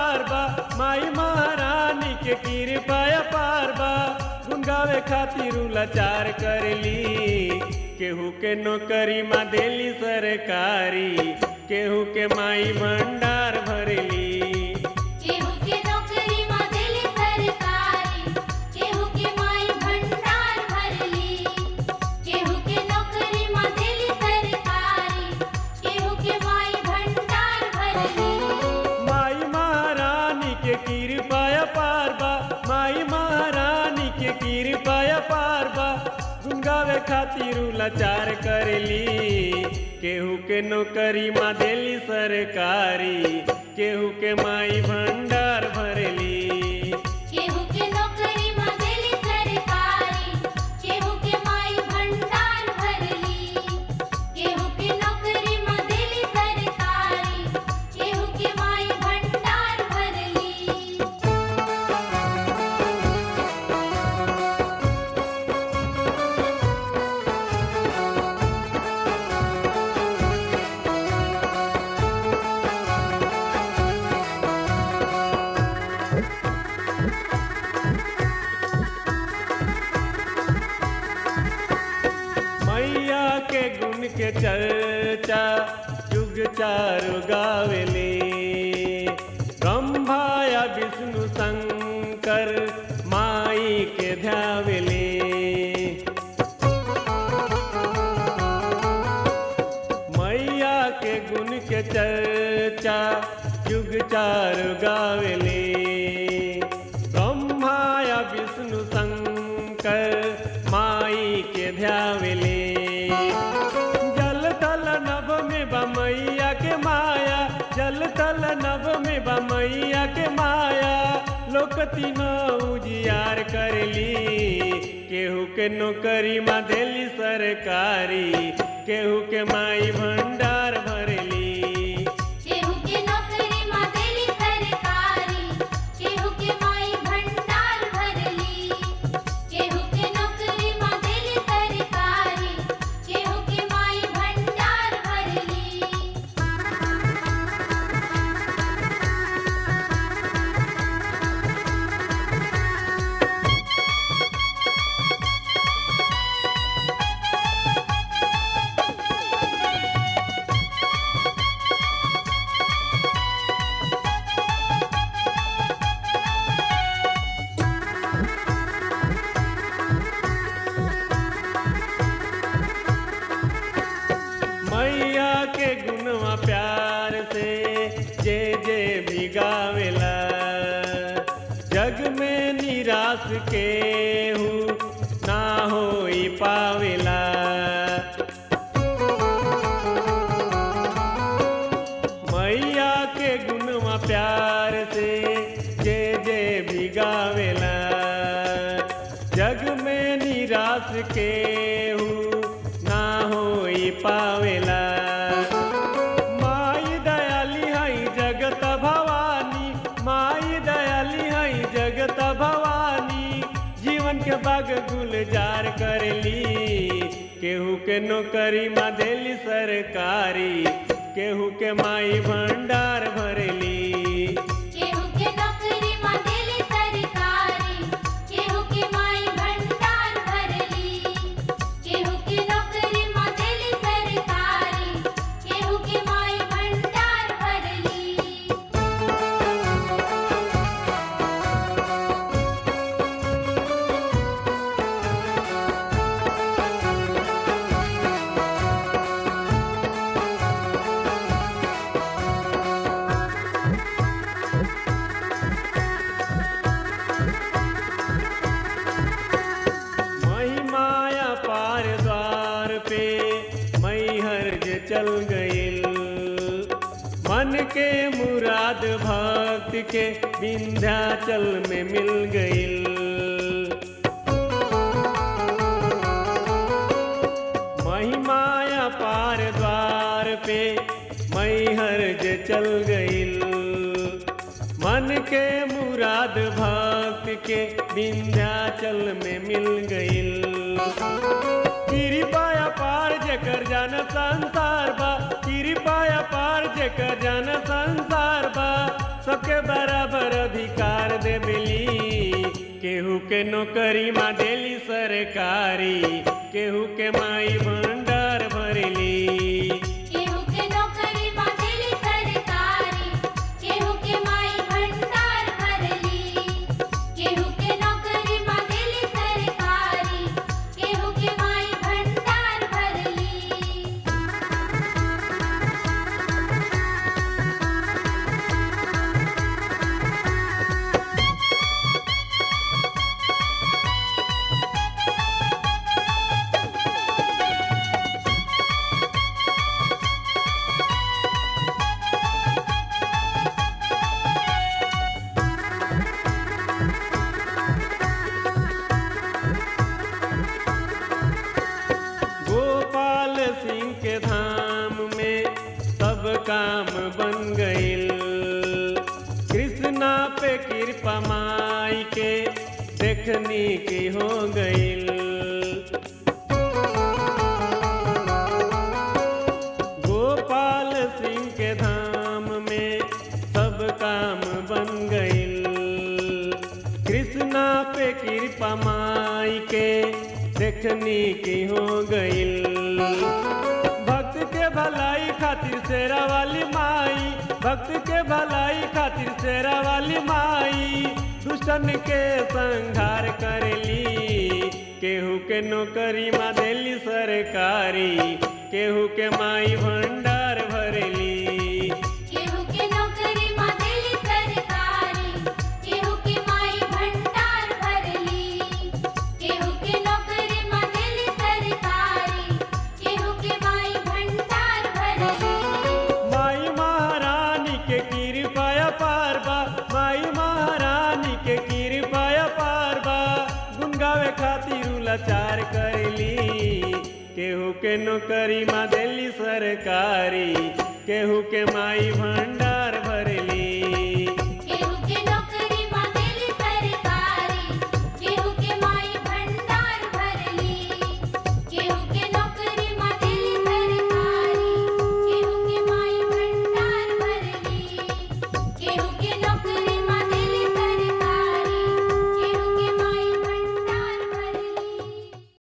पार बा माई महारानी के कृपा पार बा गुन गावे खातिर लाचार करली केहू के नौकरी माँ देली सरकारी केहू के माई भंडार भरली केहू के नौकरी माँ देली सरकारी केहू के माई भंडार भरली केहू के नौकरी माँ देली सरकारी केहू के माई भंडार भरली माई महारानी के कृपा पार बा माई महारानी के कृपा पार बा गुन गावे खातिर लाचार करली केहू के नौकरी माँ देली सरकारी केहू के माई भंडार भरली केहू के नौकरी माँ देली सरकारी केहू के माई भंडार भरली केहू के नौकरी माँ देली सरकारी केहू के माई भंडार भरली मैया के गुण के चर्चा युग चारु गावेले ब्रह्मा या विष्णु शंकर माई के ध्यावेले मैया के गुण के चर्चा युग चारु गावेले ब्रह्मा या विष्णु शंकर माई के ध्यावेले जल थल नभ में बमैया के माया जल थल नभ में बमैया के माया लोक तीनों उजियार करली केहू के नौकरी माँ देली सरकारी केहू के माई भंडार भरली केहू के नौकरी माँ देली सरकारी केहू के माई भंडार भरली केहू के नौकरी माँ देली सरकारी केहू के माई भंडार भरली मैया के गुणवा प्यार से जे जे भी गावेला जग में निराश के हूँ ना होई पावेला मैया के गुणवा प्यार से जे जे भी गावेला जग में निराश के हूँ ना होई पावेला माई दयाली हई जगत भवानी माई दयाली हई जगत भवानी जीवन के बाग गुलजार करली केहू के नौकरी माँ देली सरकारी केहू के माई भंडार भरली केहू के नौकरी माँ देली सरकारी केहू के माई भंडार भरली केहू के नौकरी माँ देली सरकारी केहू के माई भंडार भरली महिमाया पार द्वार पे मैहर जे चल गईल मन के मुराद भक्त के विंध्याचल में मिल गईल महिमाया पार द्वार पे मैहर जे चल गईल मन के मुराद भक्त के विंध्याचल में मिल गईल कृपाया पार जेकर जान संसार बा कृपाया पार जेकर जान संसार बा सबके बरा अधिकार देबेली केहू के नौकरी माँ देली सरकारी केहू के माई भंडार भरेली केहू के नौकरी माँ देली सरकारी केहू के माई भंडार भरली केहू के नौकरी माँ देली सरकारी केहू के माई भंडार भरली गोपाल सिंह के धाम में सब काम बन गईल कृष्णा पे कृपा माई के देखनी की हो गईल गोपाल सिंह के धाम में सब काम बन गईल कृष्णा पे कृपा माई के देखनी की हो गईल भक्त के भलाई खातिर शेरा वाली माई भक्त के भलाई खातिर शेरा वाली माई दुष्टन के संहार करेली केहू के नौकरी माँ देली सरकारी केहू के माई भंडार भरेली केहू के नौकरी माँ देली सरकारी केहू के माई भंडार भरली केहू के नौकरी माँ देली सरकारी केहू के माई भंडार भरली माई महारानी के कृपया पार बा माई महारानी के कृपया पार बा गुन गावे खातिर लाचार करेली केहू के नौकरी माँ देली सरकारी केहू के माई भंडार